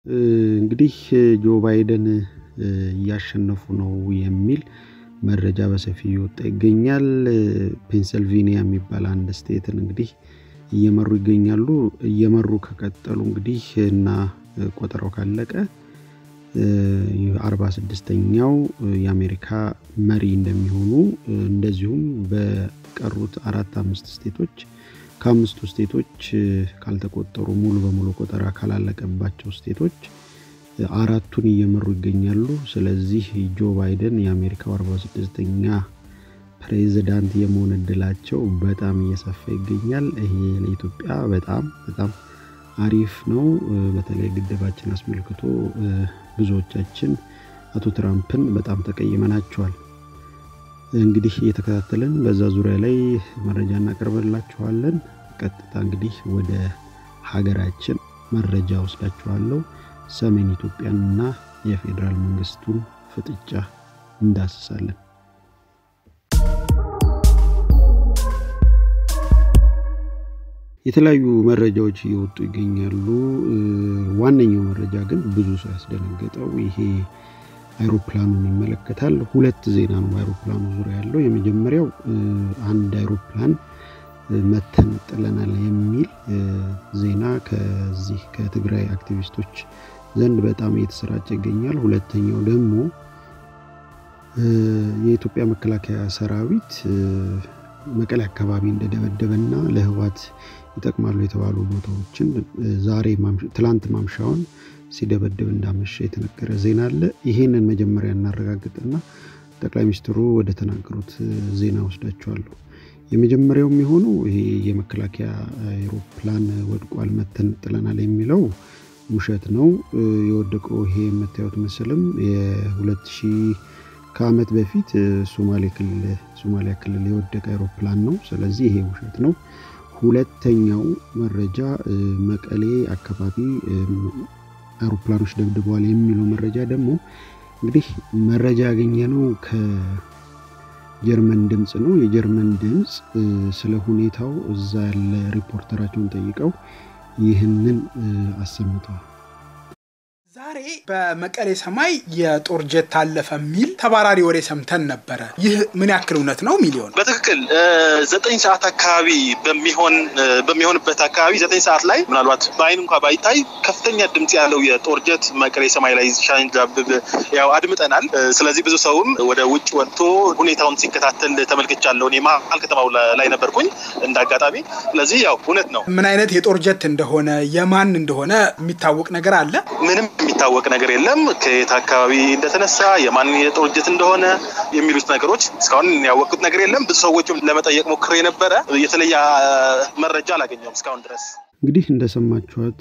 እንግዲህ ጆ ባይደን እያሸነፉ ነው የሚል መረጃ በሰፊው እየወጣ ይገኛል። ፔንሰልቬኒያ የሚባል አንድ ስቴትን እንግዲህ እየመሩ ይገኛሉ። እየመሩ ከቀጠሉ እንግዲህ እና ቆጠራው ካለቀ አርባ ስድስተኛው የአሜሪካ መሪ እንደሚሆኑ እንደዚሁም በቀሩት አራት አምስት ስቴቶች ከአምስቱ ስቴቶች ካልተቆጠሩ ሙሉ በሙሉ ቆጠራ ካላለቀባቸው ስቴቶች አራቱን እየመሩ ይገኛሉ። ስለዚህ ጆ ባይደን የአሜሪካው አርባ ስድስተኛ ፕሬዚዳንት የመሆን እድላቸው በጣም እየሰፋ ይገኛል። ይሄ ለኢትዮጵያ በጣም በጣም አሪፍ ነው። በተለይ ግድባችን አስመልክቶ ብዙዎቻችን አቶ ትራምፕን በጣም ተቀይመናቸዋል። እንግዲህ እየተከታተልን በዛ ዙሪያ ላይ መረጃ እናቀርበላችኋለን። ቀጥታ እንግዲህ ወደ ሀገራችን መረጃ ወስዳችኋለሁ። ሰሜን ኢትዮጵያንና የፌዴራል መንግስቱን ፍጥጫ እንዳስሳለን። የተለያዩ መረጃዎች እየወጡ ይገኛሉ። ዋነኛው መረጃ ግን ብዙ ሰው ያስደነገጠው ይሄ አይሮፕላኑን ይመለከታል። ሁለት ዜና ነው በአይሮፕላኑ ዙሪያ ያለው። የመጀመሪያው አንድ አይሮፕላን መተን ጥለናል የሚል ዜና ከዚህ ከትግራይ አክቲቪስቶች ዘንድ በጣም እየተሰራጨ ይገኛል። ሁለተኛው ደግሞ የኢትዮጵያ መከላከያ ሰራዊት መቀሌ አካባቢ እንደደበደበና ለህወሓት ይጠቅማሉ የተባሉ ቦታዎችን ዛሬ ትላንት ማምሻውን ሲደበድብ እንዳመሸ የተነገረ ዜና አለ። ይሄንን መጀመሪያ እናረጋግጥና ጠቅላይ ሚኒስትሩ ወደ ተናገሩት ዜና ወስዳቸዋለሁ። የመጀመሪያው የሚሆነው ይሄ የመከላከያ አይሮፕላን ወድቋል መተን ጥለናል የሚለው ውሸት ነው። የወደቀው ይሄ የምታዩት ምስልም የሁለት ሺህ ከአመት በፊት ሶማሌ ክልል ሶማሊያ ክልል የወደቀ አይሮፕላን ነው። ስለዚህ ይሄ ውሸት ነው። ሁለተኛው መረጃ መቀሌ አካባቢ አውሮፕላኖች ደብድበዋል የሚለው መረጃ ደግሞ እንግዲህ መረጃ ያገኘነው ከጀርመን ድምፅ ነው። የጀርመን ድምፅ ስለ ሁኔታው እዛ ያለ ሪፖርተራቸውን ጠይቀው ይህንን አሰምተዋል። ዛሬ በመቀሌ ሰማይ የጦር ጀት አለፈ የሚል ተባራሪ ወሬ ሰምተን ነበረ። ይህ ምን ያክል እውነት ነው? ሚሊዮን በትክክል ዘጠኝ ሰዓት አካባቢ በሚሆን በሚሆንበት አካባቢ ዘጠኝ ሰዓት ላይ ምናልባት በአይን እንኳ ባይታይ ከፍተኛ ድምፅ ያለው የጦር ጀት መቀሌ ሰማይ ላይ ሲያንዣብብ ያው አድምጠናል። ስለዚህ ብዙ ሰውም ወደ ውጭ ወጥቶ ሁኔታውን ሲከታተል ተመልክቻለሁ። እኔ መሀል ከተማው ላይ ነበርኩኝ እንደ አጋጣሚ። ስለዚህ ያው እውነት ነው። ምን አይነት የጦር ጀት እንደሆነ የማን እንደሆነ የሚታወቅ ነገር አለ? ምንም የሚታወቅ ነገር የለም። ከየት አካባቢ እንደተነሳ የማን የጦር ጀት እንደሆነ የሚሉት ነገሮች እስካሁን ያወቅኩት ነገር የለም። ብዙ ሰዎችም ለመጠየቅ ሞክሬ ነበረ። የተለየ መረጃ አላገኘውም እስካሁን ድረስ። እንግዲህ እንደሰማችኋት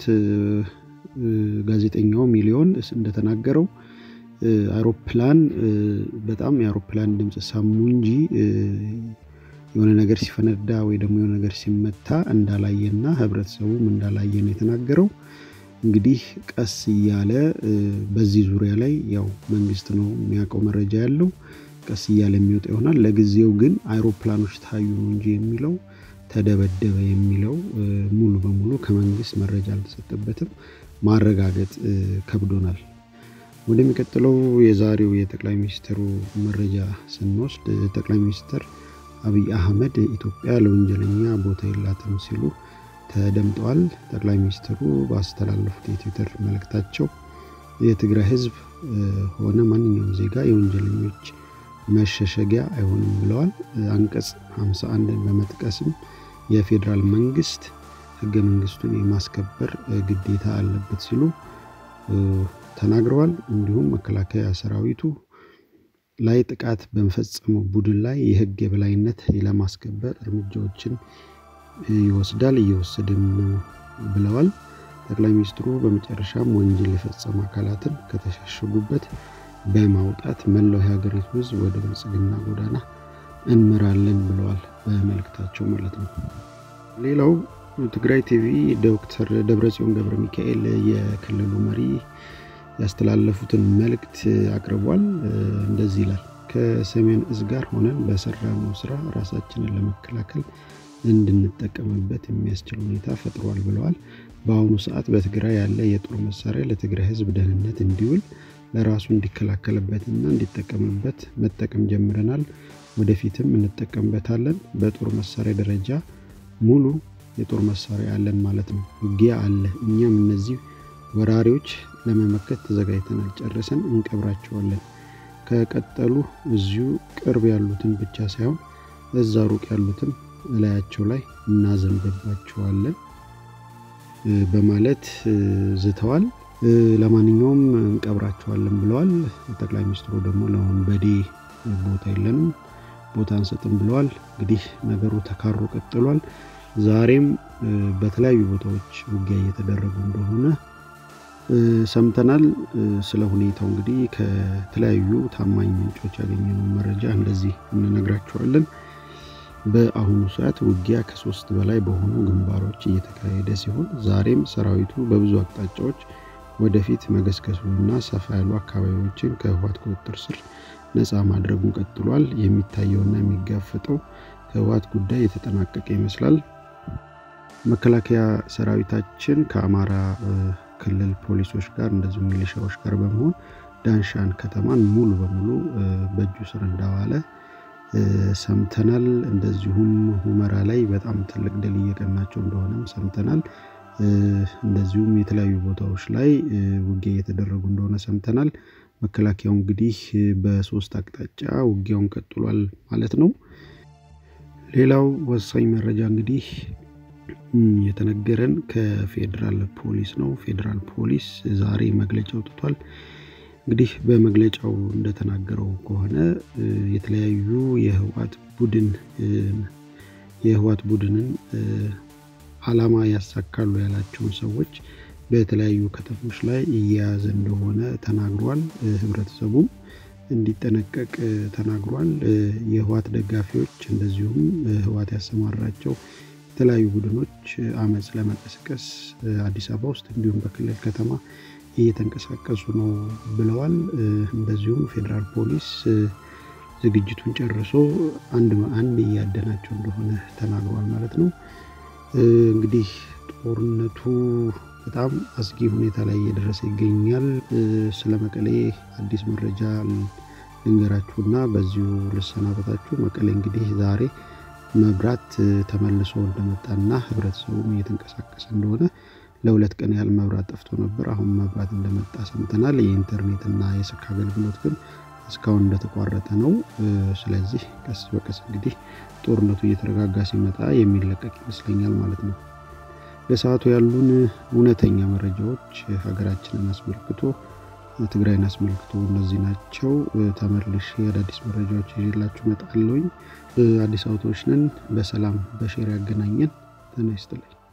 ጋዜጠኛው ሚሊዮን እንደተናገረው አውሮፕላን በጣም የአውሮፕላን ድምፅ ሰሙ እንጂ የሆነ ነገር ሲፈነዳ ወይ ደግሞ የሆነ ነገር ሲመታ እንዳላየና ህብረተሰቡም እንዳላየ ነው የተናገረው። እንግዲህ ቀስ እያለ በዚህ ዙሪያ ላይ ያው መንግስት ነው የሚያውቀው መረጃ ያለው ቀስ እያለ የሚወጣ ይሆናል። ለጊዜው ግን አይሮፕላኖች ታዩ ነው እንጂ የሚለው ተደበደበ የሚለው ሙሉ በሙሉ ከመንግስት መረጃ አልተሰጠበትም። ማረጋገጥ ከብዶናል። ወደሚቀጥለው የዛሬው የጠቅላይ ሚኒስትሩ መረጃ ስንወስድ ጠቅላይ ሚኒስትር አብይ አህመድ ኢትዮጵያ ለወንጀለኛ ቦታ የላትም ሲሉ ተደምጠዋል። ጠቅላይ ሚኒስትሩ ባስተላለፉት የትዊተር መልእክታቸው የትግራይ ህዝብ ሆነ ማንኛውም ዜጋ የወንጀለኞች መሸሸጊያ አይሆንም ብለዋል። አንቀጽ 51ን በመጥቀስም የፌዴራል መንግስት ህገ መንግስቱን የማስከበር ግዴታ አለበት ሲሉ ተናግረዋል። እንዲሁም መከላከያ ሰራዊቱ ላይ ጥቃት በመፈጸመው ቡድን ላይ የህግ የበላይነት ለማስከበር እርምጃዎችን ይወስዳል እየወሰድን ነው ብለዋል። ጠቅላይ ሚኒስትሩ በመጨረሻም ወንጀል የፈጸሙ አካላትን ከተሸሸጉበት በማውጣት መላው የሀገሪቱ ህዝብ ወደ ብልጽግና ጎዳና እንመራለን ብለዋል በመልእክታቸው ማለት ነው። ሌላው ትግራይ ቲቪ ዶክተር ደብረጽዮን ገብረ ሚካኤል የክልሉ መሪ ያስተላለፉትን መልእክት አቅርቧል። እንደዚህ ይላል። ከሰሜን እዝ ጋር ሆነን በሰራነው ስራ ራሳችንን ለመከላከል እንድንጠቀምበት የሚያስችል ሁኔታ ፈጥሯል ብለዋል። በአሁኑ ሰዓት በትግራይ ያለ የጦር መሳሪያ ለትግራይ ህዝብ ደህንነት እንዲውል ለራሱ እንዲከላከልበትና እንዲጠቀምበት መጠቀም ጀምረናል። ወደፊትም እንጠቀምበታለን። በጦር መሳሪያ ደረጃ ሙሉ የጦር መሳሪያ አለን ማለት ነው። ውጊያ አለ። እኛም እነዚህ ወራሪዎች ለመመከት ተዘጋጅተናል። ጨርሰን እንቀብራቸዋለን። ከቀጠሉ እዚሁ ቅርብ ያሉትን ብቻ ሳይሆን እዛ ሩቅ ያሉትን እላያቸው ላይ እናዘንብባቸዋለን በማለት ዝተዋል። ለማንኛውም እንቀብራቸዋለን ብለዋል። ጠቅላይ ሚኒስትሩ ደግሞ ለወንበዴ ቦታ የለንም ቦታ አንሰጥም ብለዋል። እንግዲህ ነገሩ ተካሮ ቀጥሏል። ዛሬም በተለያዩ ቦታዎች ውጊያ እየተደረጉ እንደሆነ ሰምተናል። ስለ ሁኔታው እንግዲህ ከተለያዩ ታማኝ ምንጮች ያገኘነው መረጃ እንደዚህ እንነግራቸዋለን። በአሁኑ ሰዓት ውጊያ ከሶስት በላይ በሆኑ ግንባሮች እየተካሄደ ሲሆን ዛሬም ሰራዊቱ በብዙ አቅጣጫዎች ወደፊት መገስገሱና ሰፋ ያሉ አካባቢዎችን ከህወሓት ቁጥጥር ስር ነፃ ማድረጉን ቀጥሏል። የሚታየውና የሚጋፈጠው ከህወሓት ጉዳይ የተጠናቀቀ ይመስላል። መከላከያ ሰራዊታችን ከአማራ ክልል ፖሊሶች ጋር እንደዚሁም ሚሊሻዎች ጋር በመሆን ዳንሻን ከተማን ሙሉ በሙሉ በእጁ ስር እንዳዋለ ሰምተናል። እንደዚሁም ሁመራ ላይ በጣም ትልቅ ድል እየቀናቸው እንደሆነም ሰምተናል። እንደዚሁም የተለያዩ ቦታዎች ላይ ውጊያ እየተደረጉ እንደሆነ ሰምተናል። መከላከያው እንግዲህ በሶስት አቅጣጫ ውጊያውን ቀጥሏል ማለት ነው። ሌላው ወሳኝ መረጃ እንግዲህ የተነገረን ከፌዴራል ፖሊስ ነው። ፌዴራል ፖሊስ ዛሬ መግለጫ አውጥቷል። እንግዲህ በመግለጫው እንደተናገረው ከሆነ የተለያዩ የህወሓት ቡድን የህወሓት ቡድንን አላማ ያሳካሉ ያላቸውን ሰዎች በተለያዩ ከተሞች ላይ እየያዘ እንደሆነ ተናግሯል። ህብረተሰቡም እንዲጠነቀቅ ተናግሯል። የህወሓት ደጋፊዎች እንደዚሁም ህወሓት ያሰማራቸው የተለያዩ ቡድኖች አመፅ ለመቀስቀስ አዲስ አበባ ውስጥ እንዲሁም በክልል ከተማ እየተንቀሳቀሱ ነው ብለዋል። እንደዚሁም ፌዴራል ፖሊስ ዝግጅቱን ጨርሶ አንድ አንድ እያደናቸው እንደሆነ ተናግሯል ማለት ነው። እንግዲህ ጦርነቱ በጣም አስጊ ሁኔታ ላይ እየደረሰ ይገኛል። ስለ መቀሌ አዲስ መረጃ ልንገራችሁና በዚሁ ልሰናበታችሁ። መቀሌ እንግዲህ ዛሬ መብራት ተመልሶ እንደመጣና ህብረተሰቡም እየተንቀሳቀሰ እንደሆነ ለሁለት ቀን ያህል መብራት ጠፍቶ ነበር። አሁን መብራት እንደመጣ ሰምተናል። የኢንተርኔትና የስልክ አገልግሎት ግን እስካሁን እንደተቋረጠ ነው። ስለዚህ ቀስ በቀስ እንግዲህ ጦርነቱ እየተረጋጋ ሲመጣ የሚለቀቅ ይመስለኛል ማለት ነው። ለሰዓቱ ያሉን እውነተኛ መረጃዎች ሀገራችንን አስመልክቶ ትግራይን አስመልክቶ እነዚህ ናቸው። ተመልሼ አዳዲስ መረጃዎች ይዤላችሁ እመጣለሁኝ። አዲስ አበባዎች ነን። በሰላም በሼር ያገናኘን። ጤና ይስጥልኝ።